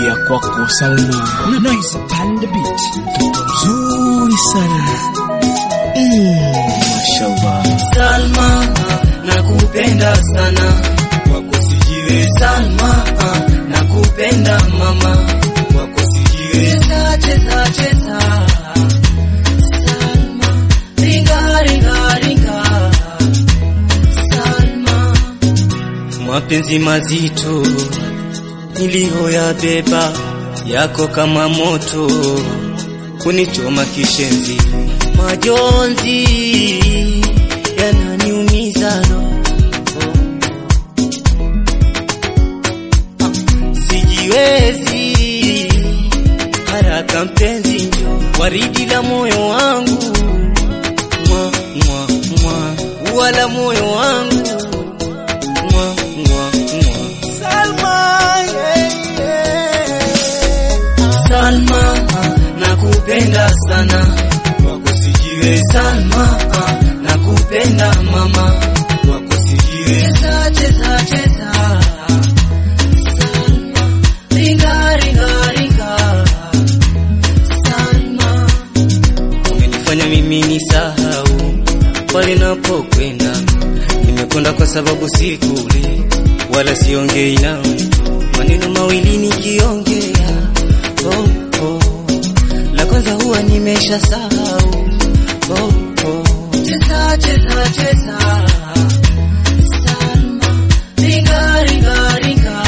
ya kwako Salma. Nice pande beat. Mtoto mzuri sana. Mm, mashallah. Salma, nakupenda sana wako sijiwe. Salma, nakupenda mama wako sijiwe. Cheza cheza cheza, Salma, ringa ringa ringa, Salma, mapenzi mazito niliyoyabeba yako kama moto kunichoma kishenzi, majonzi yananiumiza roho, sijiwezi haraka mpenzi, njo waridi la moyo wangu, mwa mwa mwa wala moyo wangu, mwa mwa mwa Salma, yeah, yeah. Salma, nakupenda sana wako sijiwe. Salma, nakupenda mama wako sijiwe. Cheza cheza cheza, Salma, ringa ringa ringa, Salma, umenifanya mimi nisahau pale napokwenda. Nimekwenda kwa sababu sikuli wala siongei nawe, maneno mawili nikiongea oh, oh. La kwanza huwa nimesha sahau oh, oh. Cheza cheza cheza Salma, ringa ringa ringa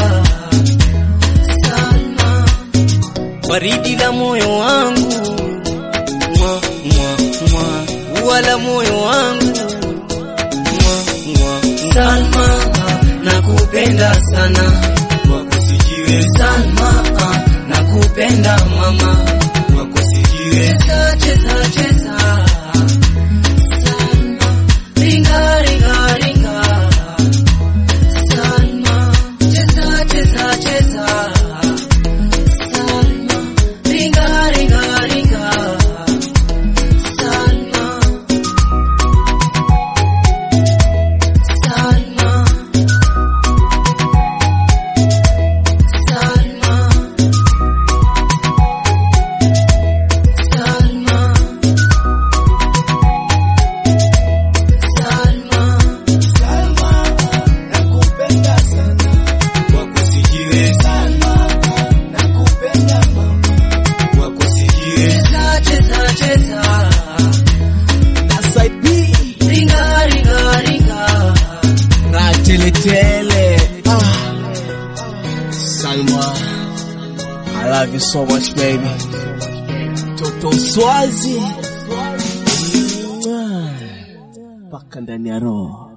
Salma, waridi la moyo wangu mwa mwa mwa wala moyo wangu mwa mwa Salma, nakupenda sana wako sijiwe. Salma, nakupenda mama wako sijiwe. Cheza cheza cheza Salma, ringa ringa ringa Salma, cheza cheza cheza Salma, ringa ringa ringa Salma, Salma, Salma, Salma, Salma, Salma, nakupenda sana wako sijiwe. Salma, nakupenda mama wako sijiwe. Cheza cheza cheza Side B. ringa ringa ringa Na tele tele. Ah. Salma. I love you so much baby. Toto Swazi. Mwah. Paka ndani ya roho.